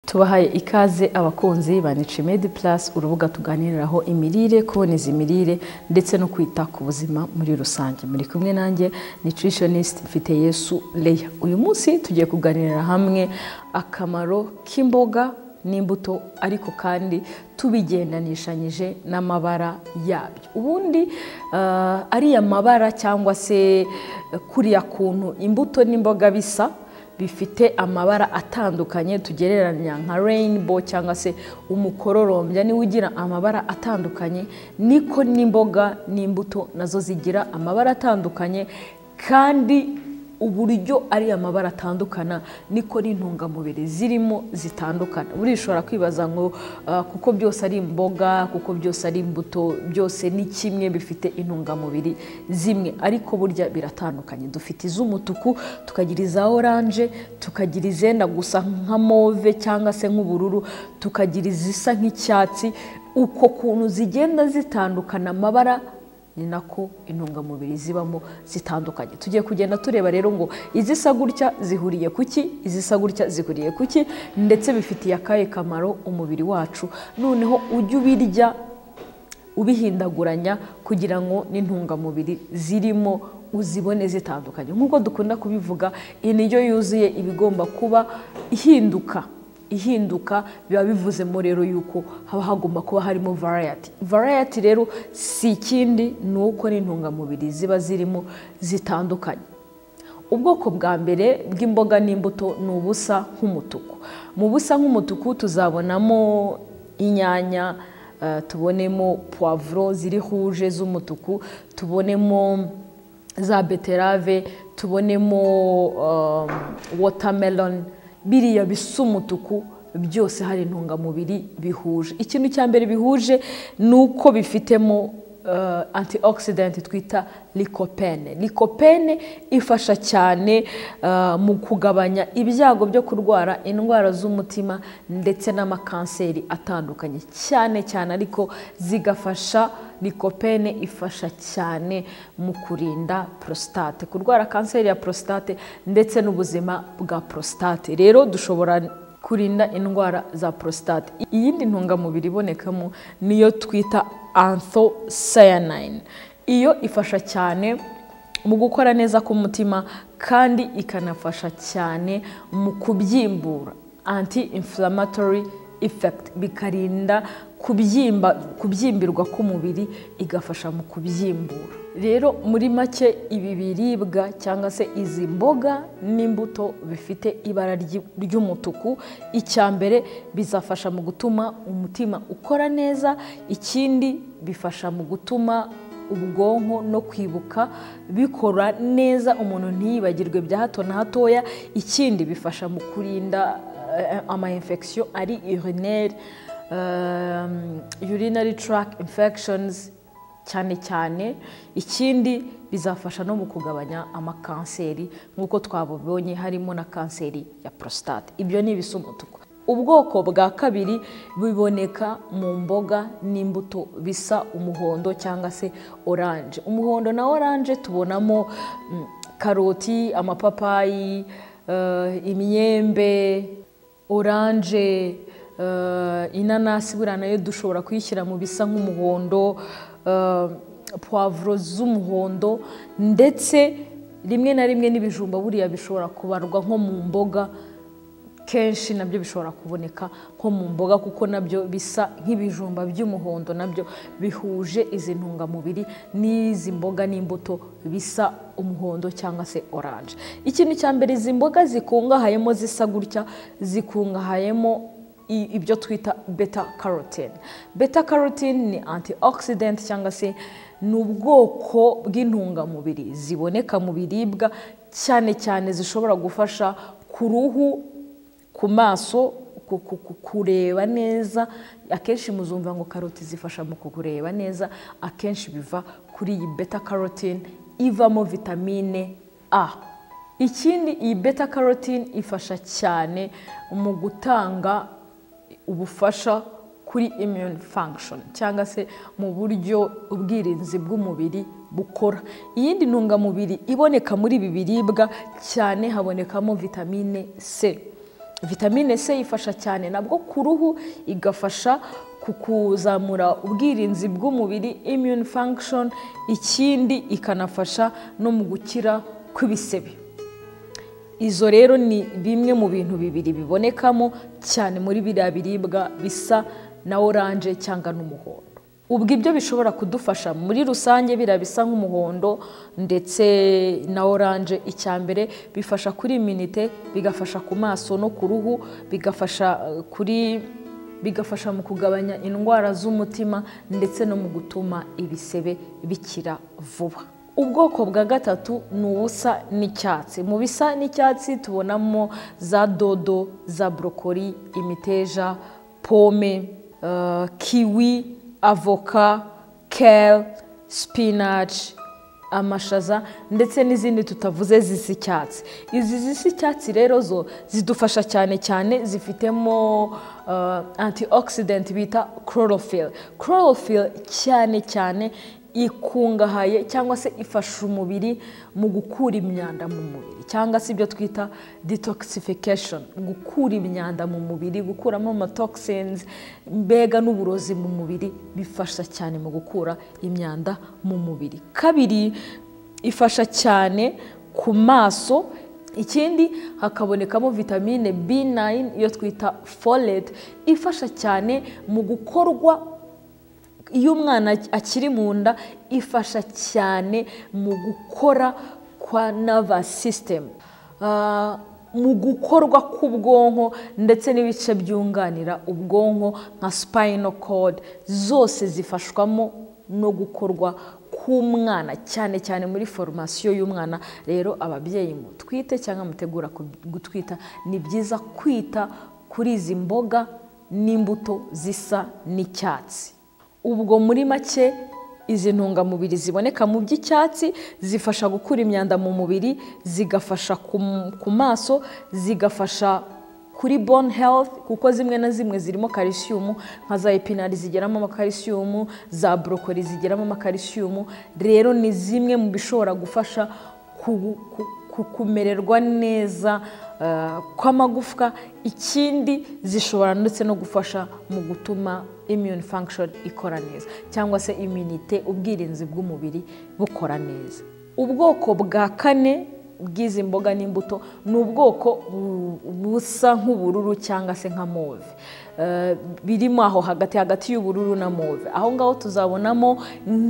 tubahaye ikaze abakunzi ba Niche Med Plus urubuga tuganiriraho imirire kuboneza imirire ndetse no kwita ku buzima muri rusange muri kumwe nanjye nutritionist mfite Yesu Leya uyu munsi tugiye kuganirira hamwe akamaro k'imboga n'imbuto ariko kandi tubigendanishanyije n'amabara yabyo ubundi ah, ariya mabara cyangwa se kuriya kuntu imbuto n'imboga bisa bifite amabara atandukanye tugereranya nka rainbow cyangwa se umukororombya niwe ugira amabara atandukanye niko n'imboga n'imbuto nazo zigira amabara atandukanye kandi uburyo ari amabara atandukana niko n'intungamubiri zirimo zitandukana buriya ushobora kwibaza ngo ah, kuko byose ari imboga kuko byose ari imbuto byose ni kimwe bifite intungamubiri zimwe ariko burya biratandukanye dufite iz'umutuku tukagira iza oranje tukagira izenda gusa nka move cyangwa se nk'ubururu tukagira izisa nk'icyatsi uko kuntu zigenda zitandukana amabara ni nako intungamubiri zibamo zitandukanye tugiye kugenda tureba rero ngo izisa gutya zihuriye ku ki izisa gutya zihuriye ku ki ndetse bifitiye akahe kamaro umubiri wacu noneho ujye ubirya ubihindaguranya kugira ngo n'intungamubiri zirimo uzibone zitandukanye nk'uko dukunda kubivuga indyo yuzuye iba igomba kuba ihinduka ihinduka biba bivuzemo rero yuko haba hagomba kuba harimo varayati varayati rero si ikindi ni uko n'intungamubiri ziba zirimo zitandukanye ubwoko bwa mbere bw'imboga n'imbuto ni ubusa nk'umutuku mu busa nk'umutuku tuzabonamo inyanya eh, tubonemo puwavuro ziri huje z'umutuku tubonemo za beterave tubonemo um, watermelon biriya bisa umutuku byose hari intungamubiri bihuje ikintu cya mbere bihuje ni uko bifitemo eh, antioxidant twita lycopene lycopene ifasha cyane eh, mu kugabanya ibyago byo kurwara indwara z'umutima ndetse n'amakanseri atandukanye cyane cyane ariko zigafasha likopene ifasha cyane mu kurinda prostate kurwara kanseri ya prostate ndetse n'ubuzima bwa prostate rero dushobora kurinda indwara za prostate iyindi ntungamubiri ibonekamo niyo twita anthocyanine iyo ifasha cyane mu gukora neza k'umutima kandi ikanafasha cyane mu kubyimbura anti inflammatory effect bikarinda kubyimba kubyimbirwa k'umubiri igafasha mu kubyimbura rero muri make ibi biribwa cyangwa se izi mboga n'imbuto bifite ibara ry'i- ry'umutuku icya mbere bizafasha mu gutuma umutima ukora neza ikindi bifasha mu gutuma ubwonko no kwibuka bikora neza umuntu ntiyibagirwe bya hato na hatoya ikindi bifasha mu kurinda eh, ama infection ari urinaire um, urinary tract infections cyane cyane ikindi bizafasha no mu kugabanya amakanseri nk'uko twabibonye harimo na kanseri ya prostate ibyo ni ibisa umutuku ubwoko bwa kabiri biboneka mu mboga n'imbuto bisa umuhondo cyangwa se oranje umuhondo na oranje tubonamo mm, karoti amapapayi eh, imyembe oranje eh, inanasi buriya nayo dushobora kuyishyira mu bisa nk'umuhondo eh, puwavuro z'umuhondo ndetse rimwe na rimwe n'ibijumba buriya bishobora kubarwa nko mu mboga kenshi nabyo bishobora kuboneka nko mu mboga kuko nabyo bisa nk'ibijumba by'umuhondo nabyo bihuje izi ntungamubiri n'izi mboga n'imbuto bisa umuhondo cyangwa se oranje ikintu cya mbere izi mboga zikungahayemo zisa gutya zikungahayemo i- ibyo twita beta carotene beta carotene ni antioxidant cyangwa se ni ubwoko bw'intungamubiri ziboneka mu biribwa cyane cyane zishobora gufasha ku ruhu ku maso ku- ku- ku- kureba neza akenshi muzumva ngo karoti zifasha mu kureba neza akenshi biva kuri iyi beta carotene ivamo vitamine a ikindi iyi beta carotene ifasha cyane mu gutanga ubufasha kuri immune function cyangwa se mu buryo ubwirinzi bw'umubiri bukora iyindi ntungamubiri iboneka muri ibi biribwa cyane habonekamo vitamine c vitamine c ifasha cyane nabwo ku ruhu igafasha ku kuzamura ubwirinzi bw'umubiri immune function ikindi ikanafasha no mu gukira kw'ibisebe izo rero ni bimwe mu bintu bibiri bibonekamo cyane muri biriya biribwa bisa na oranje cyangwa n'umuhondo ubwo ibyo bishobora kudufasha muri rusange biriya bisa nk'umuhondo ndetse na oranje icya mbere bifasha kuri iminite bigafasha ku maso no ku ruhu bigafasha eh, kuri bigafasha mu kugabanya indwara z'umutima ndetse no mu gutuma ibisebe bikira vuba ubwoko bwa gatatu ni ubusa n'icyatsi mu bisa n'icyatsi tubonamo za dodo za borokori imiteja pome eh, kiwi avoka kale spinach amashaza ndetse n'izindi tutavuze zisa icyatsi izi zisa icyatsi rero zo zidufasha cyane cyane zifitemo eh, antioxidant bita chlorophyll chlorophyll cyane cyane ikungahaye cyangwa se ifasha umubiri mu gukura imyanda mu mubiri cyangwa se ibyo twita detoxification gukura imyanda mu mubiri gukuramo amatoxins mbega n'uburozi mu mubiri bifasha cyane mu gukura imyanda mu mubiri kabiri ifasha cyane ku maso ikindi hakabonekamo vitamine b9 iyo twita folate ifasha cyane mu gukorwa iyo umwana akiri mu nda ifasha cyane mu gukora kwa nervous system Ah, mu gukorwa k'ubwonko ndetse n'ibice byunganira ubwonko nka spinal cord zose zifashwamo no gukorwa k'umwana cyane cyane muri foromasiyo y'umwana rero ababyeyi mutwite cyangwa mutegura ku- gutwita ni byiza kwita kuri izi mboga n'imbuto zisa n'icyatsi ubwo muri make izi ntungamubiri ziboneka mu by'icyatsi zifasha gukura imyanda mu mubiri zigafasha ku- ku maso zigafasha kuri bone health kuko zimwe na zimwe zirimo kalisiyumu nka za epinari zigeramo amakarisiyumu za borokori zigeramo amakarisiyumu rero ni zimwe mu bishobora gufasha ku- ku- ku- kumererwa neza eh, kw'amagufwa ikindi zishobora ndetse no gufasha mu gutuma immune function ikora neza cyangwa se immunite ubwirinzi bw'umubiri bukora neza ubwoko bwa kane bw'izi mboga n'imbuto ni ubwoko bu- busa nk'ubururu cyangwa se nka move Eh, birimo aho hagati hagati y'ubururu na move aho ngaho tuzabonamo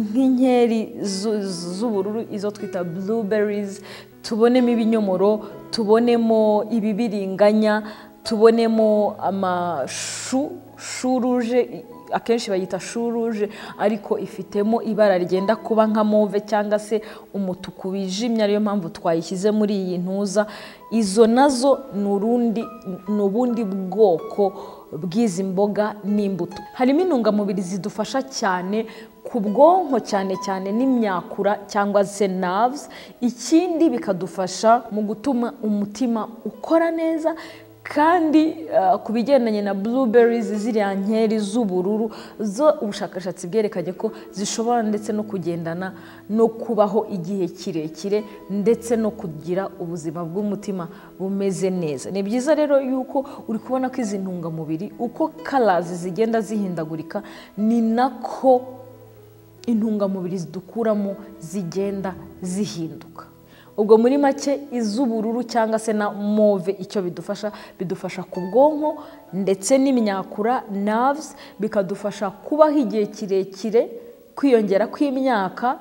nk'inkeri zu- z'ubururu izo twita blueberries tubonemo ibinyomoro tubonemo ibibiriganya tubonemo amashu shuruje akenshi bayita shuruje ariko ifitemo ibara ryenda kuba nka move cyangwa se umutuku wijimye ariyo mpamvu twayishyize muri iyi ntuza izo nazo ni urundi ni ubundi bwoko bw'izi mboga n'imbuto harimo intungamubiri zidufasha cyane ku bwonko cyane cyane n'imyakura cyangwa se nerves ikindi bikadufasha mu gutuma umutima ukora neza kandi eh, ku bigendanye na blueberries ziriya nkeri z'ubururu zo ubushakashatsi bwerekanye ko zishobora ndetse no kugendana no kubaho igihe kirekire ndetse no kugira ubuzima bw'umutima bumeze neza ni byiza rero yuko uri kubona ko izi ntungamubiri uko karazi zigenda zihindagurika ni nako intungamubiri zidukuramo zigenda zihinduka ubwo muri make iz'ubururu cyangwa se na move icyo bidufasha bidufasha ku bwonko ndetse n'imyakura nerves bikadufasha kubaho igihe kirekire kwiyongera kw'imyaka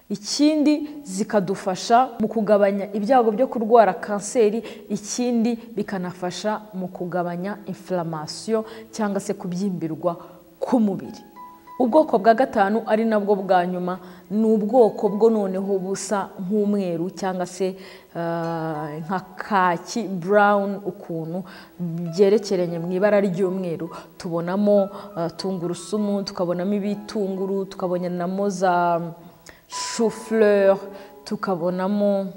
ikindi zikadufasha mu kugabanya ibyago byo kurwara kanseri ikindi bikanafasha mu kugabanya inflammation cyangwa se kubyimbirwa k'umubiri ubwoko bwa gatanu ari nabwo bwa nyuma ni ubwoko bwo noneho busa nk'umweru cyangwa se eh, nka kaki brown ukuntu byerekeranye mu ibara ry'umweru tubonamo eh, tungurusumu tukabonamo ibitunguru tukabonamo za shufleur tukabonamo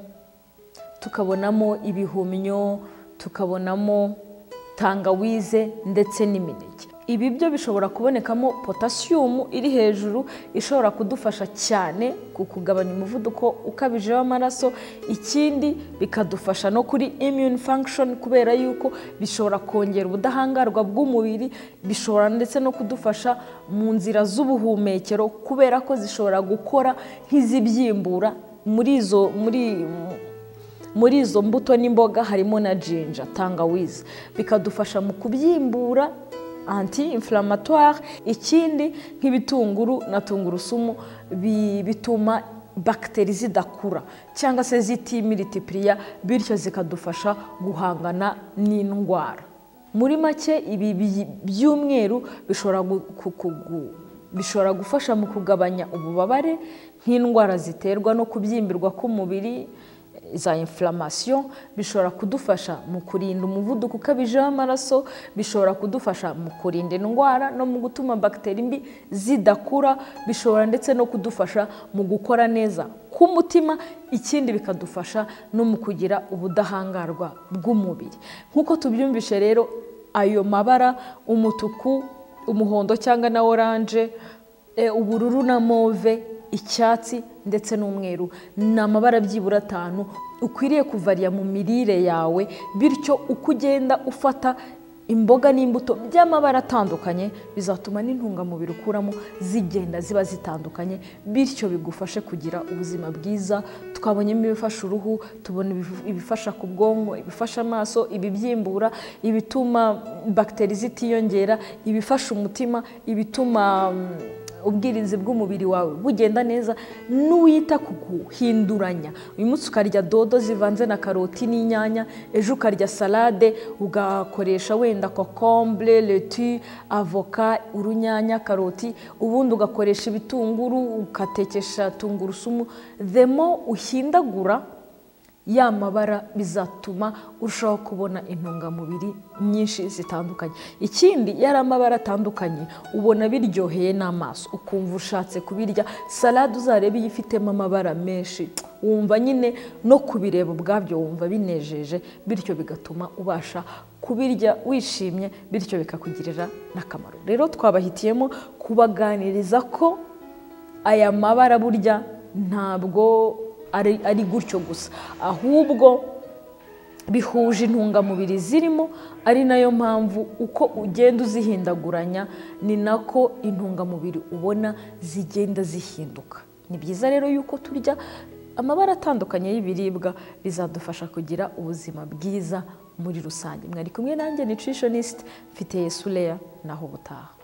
tukabonamo ibihumyo tukabonamo tangawize ndetse n'imineke ibi byo bishobora kubonekamo potasiyumu iri hejuru ishobora kudufasha cyane ku kugabanya umuvuduko ukabije w'amaraso ikindi bikadufasha no kuri immune function kubera yuko bishobora kongera ubudahangarwa bw'umubiri bishobora ndetse no kudufasha mu nzira z'ubuhumekero kubera ko zishobora gukora nk'izibyimbura muri izo muri muri izo mbuto n'imboga harimo na jinja tangawizi bikadufasha mu kubyimbura anti inflamatware ikindi nk'ibitunguru na tungurusumu bi- bituma bagiteri zidakura cyangwa se zitimitipiriya bityo zikadufasha guhangana n'indwara muri make ibi bi- by'umweru bishobora gu- ku- ku- gu- bishobora gufasha mu kugabanya ububabare nk'indwara ziterwa no kubyimbirwa k'umubiri za inflammation bishobora kudufasha mu kurinda umuvuduko ukabije w'amaraso bishobora kudufasha mu kurinda indwara no mu gutuma bagiteri mbi zidakura bishobora ndetse no kudufasha mu gukora neza k'umutima ikindi bikadufasha no mu kugira ubudahangarwa bw'umubiri nk'uko tubyumvishe rero ayo mabara umutuku umuhondo cyangwa na oranje E, ubururu na move icyatsi ndetse n'umweru ni amabara byibura atanu ukwiriye kuvariya mu mirire yawe bityo uko ugenda ufata imboga n'imbuto by'amabara atandukanye bizatuma n'intungamubiri ukuramo zigenda ziba zitandukanye bityo bigufashe kugira ubuzima bwiza twabonyemo ibifasha uruhu tubona ibifu- ibifasha ku bwonko ibifasha amaso ibibyimbura ibituma bagiteri zitiyongera ibifasha umutima ibituma mm, ubwirinzi bw'umubiri wawe bugenda neza n'uwita ku guhinduranya uyu munsi ukarya dodo zivanze na karoti n'inyanya ejo ukarya salade ugakoresha wenda kokombure leti avoka urunyanya karoti ubundi ugakoresha ibitunguru ugatekesha tungurusumu demo uhindagura ya mabara bizatuma urushaho kubona intungamubiri nyinshi zitandukanye ikindi yari amabara atandukanye ubona biryoheye n'amaso ukumva ushatse kubirya salade uzarebe iyo ifitemo amabara menshi wumva nyine no kubireba ubwabyo wumva binejeje bityo bigatuma ubasha kubirya wishimye bityo bikakugirira n'akamaro rero twabahitiyemo kubaganiriza ko aya mabara burya ntabwo ari ari gutyo gusa ahubwo bihuje intungamubiri zirimo ari nayo mpamvu uko ugenda uzihindaguranya ni nako intungamubiri ubona zigenda zihinduka ni byiza rero yuko turya amabara atandukanye y'ibiribwa bizadufasha kugira ubuzima bwiza muri rusange mwari kumwe nanjye nutritionist mfite yesuleya naho ubutaha